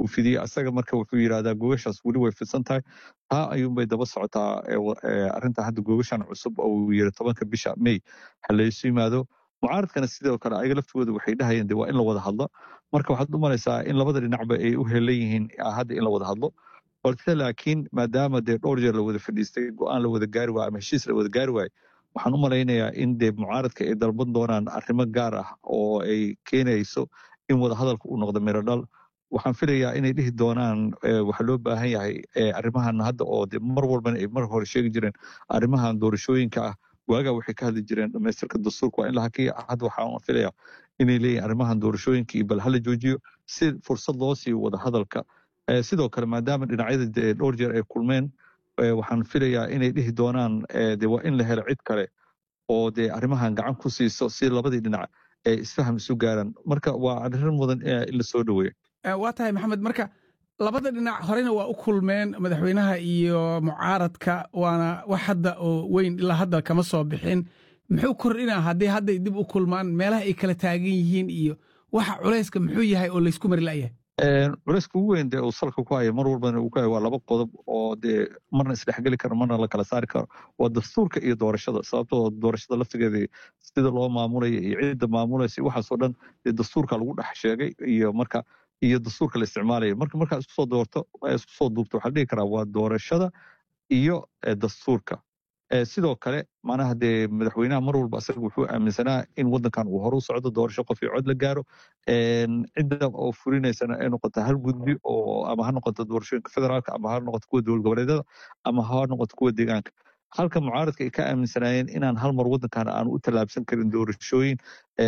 fidiyey asaga marka wuxuu yidhahdaa gogashaas weli way fidsan tahay taa ayuunbay daba socotaa arrinta hadda gogashan cusub oo uu yiri tobanka bisha may ha laysu yimaado mucaaradkana sidoo kale ayaga laftooda waxay dhahayeen de waa in la wada hadlo marka waxaad u malaysaa in labada dhinacba ay u helan yihiin hadda in la wada hadlo balse laakiin maadaama dee dhowr jeer la wada fadhiistay go-aan la wada gaari waayo ama heshiis la wada gaari waayo waxaan u malaynayaa in dee mucaaradka ay dalban doonaan arrimo gaar ah oo ay keenayso in wada hadalka uu noqdo miro dhal waxaan filayaa inay dhihi doonaan waxaa loo baahan yahay arrimahan hadda oo de mar walbana ay mar hore sheegi jireen arrimahan doorashooyinka ah waagaa waxay ka hadli jireen dhamaystirka dastuurka waa in la hakiya hadda waxaan filayaa inay leeyihin arrimahan doorashooyinka iyo bal hala joojiyo si fursad loo siiyo wada hadalka sidoo kale maadaama dhinacyada dhowr jeer ay kulmeen waxaan filayaa inay dhihi doonaan de waa in la helo cid kale oo dee arrimahan gacan ku siiso si labadii dhinac ay isfaham isu gaaraan marka waa arrin mudan in la soo dhoweeyo waa tahay maxamed marka labada dhinac horena waa u kulmeen madaxweynaha iyo mucaaradka waana wax hadda oo weyn ilaa hadda kama soo bixin muxuu kordhinaa haddii hadday dib u kulmaan meelaha ay kala taagan yihiin iyo waxa culayska muxuu yahay oo laysku mari la'yahay culayska ugu weyn dee uu salka ku haya mar walbana uu ku haya waa laba qodob oo dee marna isdhexgeli karo marna la kala saari karo waa dastuurka iyo doorashada sababtoo doorashada laftigeeda sida loo maamulaya iyo cidda maamulaysa waxaasoo dhan dee dastuurka lagu dhex sheegay iyo marka iyo dastuurka la isticmaalaya marka markaa isku soo doorto isku soo duubto waxaa dhihi karaa waa doorashada iyo dastuurka sidoo kale macnaha dee madaxweynaha mar walba asaga wuxuu aaminsanaa in waddankan uu hore u socdo doorasho qof iyo cod la gaaro cidda oo fulinaysana ay noqoto hal gudbi oo ama ha noqoto doorashooyinka federaalka ama ha noqoto kuwa dowlad goboleedyada ama ha noqoto kuwa deegaanka halka mucaaradka ay ka aaminsanaayeen inaan hal mar waddankan aanu u tallaabsan karin doorashooyin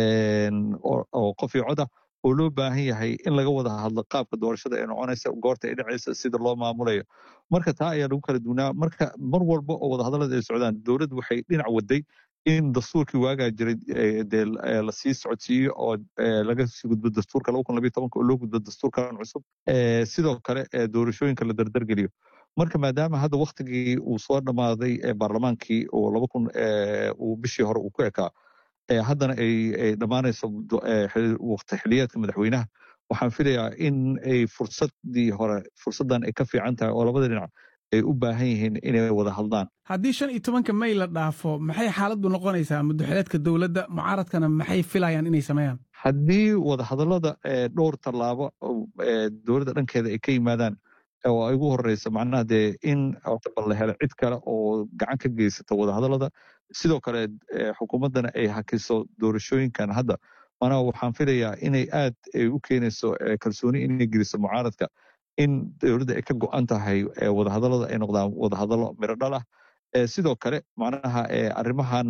oo qof iyo cod ah oo loo baahan yahay in laga wada hadlo qaabka doorashada ee noconaysa goorta ay dhacaysa sida loo maamulayo marka taa ayaa lagu kala duunaa marka mar walba oo wadahadallada ay socdaan dowladdu waxay dhinac waday in dastuurkii waagaa jiray dee lasii socodsiiyo oo laga sii gudbo dastuurka laba kun labiyo tobanka oo loo gudbo dastuurkan cusub sidoo kale doorashooyinka la dardargeliyo marka maadaama hadda waktigii uu soo dhammaaday baarlamaankii oo laba kun uu bishii hore uu ku ekaa haddana ay dhammaanayso waqti xiliyaadka madaxweynaha waxaan filayaa in ay fursadii hore fursaddan ay ka fiican tahay oo labada dhinac ay u baahan yihiin inay wada hadlaan haddii shan iyo tobanka may la dhaafo maxay xaaladdu noqonaysaa muddoxileedka dowladda mucaaradkana maxay filayaan inay sameeyaan haddii wadahadallada dhowr tallaabo dowladda dhankeeda ay ka yimaadaan oo ay ugu horeyso macnaha dee in bal la helo cid kale oo gacan ka geysata wadahadallada sidoo kale xukuumaddana ay hakiso doorashooyinkan hadda manaa waxaan filayaa inay aad u keenayso kalsooni inay geliso mucaaradka in dowladda ay ka go-an tahay wadahadallada ay noqdaan wadahadallo miro dhal ah sidoo kale macnaha arrimahan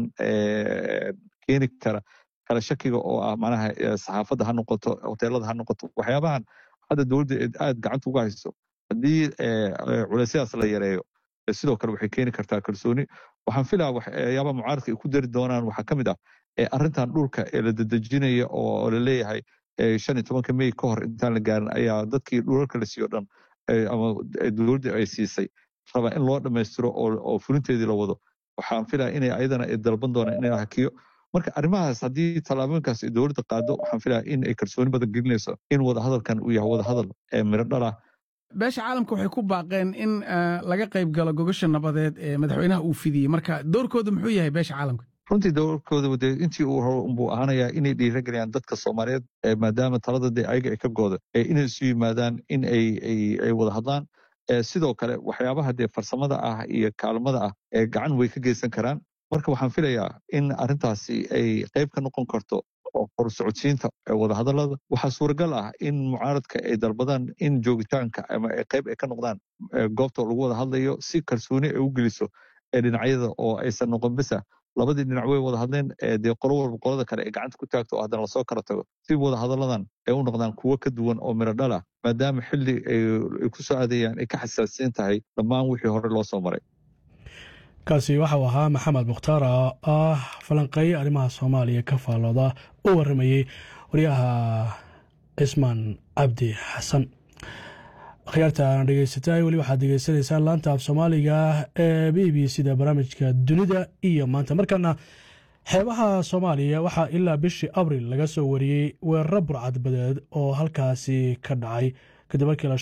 keeni kara kala shakiga oo ah macnaha saxaafadda ha noqoto hoteelada ha noqoto waxyaabahan hadda dowladda aad gacanta uga hayso haddii culeysyadaas la yareeyo sidoo kale waxay keeni kartaa kalsooni waxaan filaa waxyaabaha mucaaradka ay ku dari doonaan waxaa ka mid ah arrintan dhulka ee la dedejinaya oo la leeyahay shan iyo tobanka may ka hor intaan la gaarin ayaa dadkii dhulalka la siiyo dhan ama dowladda ay siisay rabaa in loo dhammaystiro oo fulinteedii la wado waxaan filaa inay ayadana dalban doonaan in la hakiyo marka arrimahaas haddii tallaabooyinkaas ay dowladda qaado waxaan filaa in ay kalsooni badan gelinayso in wadahadalkan uu yahay wadahadal miro dhalah beesha caalamka waxay ku baaqeen in laga qayb galo gogasha nabadeed ee madaxweynaha uu fidiyey marka doorkooda muxuu yahay beesha caalamka runtii doorkooda de intii uu hore unbuu ahaanayaa inay dhiirageliyaan dadka soomaaliyeed maadaama talada de ayaga ay ka gooda inay isu yimaadaan in ay wada hadlaan sidoo kale waxyaabaha dee farsamada ah iyo kaalmada ah ee gacan way ka geysan karaan marka waxaan filayaa in arrintaasi ay qayb ka noqon karto horsocodsiinta wadahadallada waxaa suuragal ah in mucaaradka ay dalbadaan in joogitaanka ama qayb ay ka noqdaan goobta lagu wada hadlayo si kalsooni ay u geliso dhinacyada oo aysan noqon bisa labadii dhinac way wada hadleen dee qolo walba qolada kale ay gacanta ku taagto oo haddana lasoo kala tago si wada hadalladan ay u noqdaan kuwo ka duwan oo miro dhal ah maadaama xilli ay ku soo aadayaan ay ka xasaasiin tahay dhammaan wixii hore loo soo maray kaasi waxau ahaa maxamed mukhtaar oo ah falanqeeye arrimaha soomaaliya ka faallooda u warramayey waryaha cismaan cabdi xasan akhyaartaan dhegeysatay weli waxaad degeysanaysaan laanta af soomaaliga ee b b c da barnaamijka dunida iyo maanta markana xeebaha soomaaliya waxaa ilaa bishii abril laga soo wariyey weeraro burcadbadeed oo halkaasi ka dhacay kadib markii